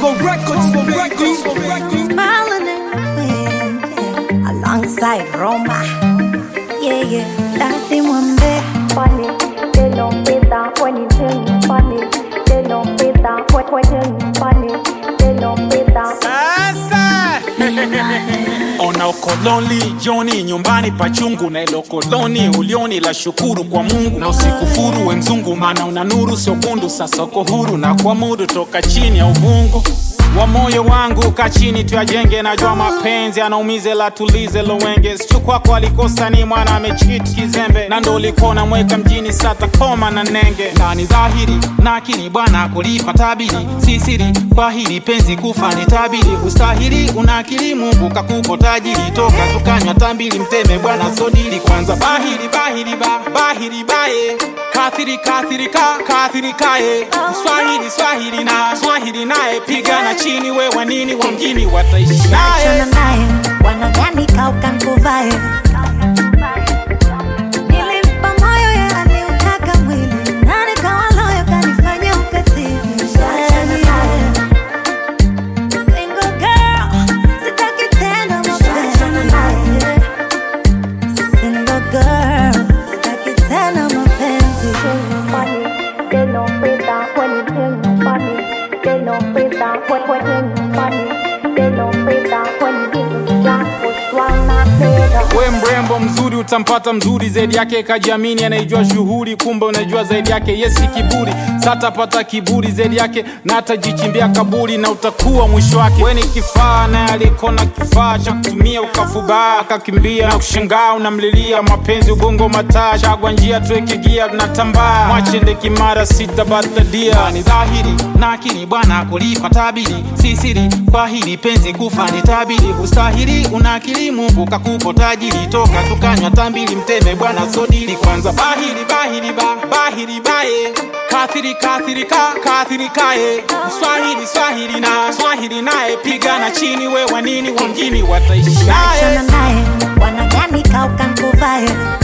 Vivo Records, Vivo Records, Vivo Records. Smiling in the wind, yeah. alongside Roma. Yeah, yeah, Daddy Mwambe. funny. They don't fit that when you tell me funny. They don't fit that when when you tell me funny. They don't fit that. Sasa ona ukoloni joni nyumbani pachungu na ilo koloni ulioni la shukuru kwa Mungu na usikufuru we mzungu, maana una nuru sio kundu. Sasa uko huru na kuamudu toka chini ya uvungu wa moyo wangu ka chini tuyajenge, najua mapenzi anaumize, la tulize lowenge. Sichu kwako alikosa ni mwana amechit kizembe, na ndo ulikuwa unamweka mjini, sata koma na nenge. Na ni dhahiri na akili bwana kulipa tabiri, si siri kwa hili penzi kufa ni tabiri. Ustahili una akili, Mungu kakupo tajiri, toka tukanywa tambili, mteme bwana sodili kwanza. Bahiri bahiri ba bahiri baye kathiri kathiri ka kathiri kaye Swahili Swahili na Swahili naye pigana chini, we wanini wa mjini wataishi naye Achana naye, wanadhani kauka nkuvae. Nilimpa moyo ye aliutaka mwili, na nikawa loyo kanifanya ukatili. Yeah. Single girl, sitaki tena mapenzi. Single girl, sitaki tena mapenzi. funny. They don't fit that when you tell me funny. They don't fit that when when you tell me funny. They don't fit that when you give me jack push one not better. we mrembo mzuri utampata mzuri zaidi yake kajiamini anaijua shughuli kumbe unajua zaidi yake yesi kiburi satapata kiburi zaidi yake na atajichimbia kaburi na utakuwa mwisho wake we ni kifaa naye alikona kifaa cha kutumia ukafubaa akakimbia na kushangaa unamlilia mapenzi ubongo mataa chagwa njia tuweke gia tunatambaa mwachende kimara sitabatadia ni dhahiri na akili bwana kulipa tabiri si siri kwa hili penzi kufa ni tabiri ustahili una akili mungu kakupo tajiri toka tukanywa tambili mteme bwana sodili kwanza bahiri bahiri ba bahiri baye kathiri kathiri ka kathiri kaye swahili swahili na swahili naye pigana chini we wanini wa mjini wataishi naye Achana naye, wanadhani kauka nkuvae.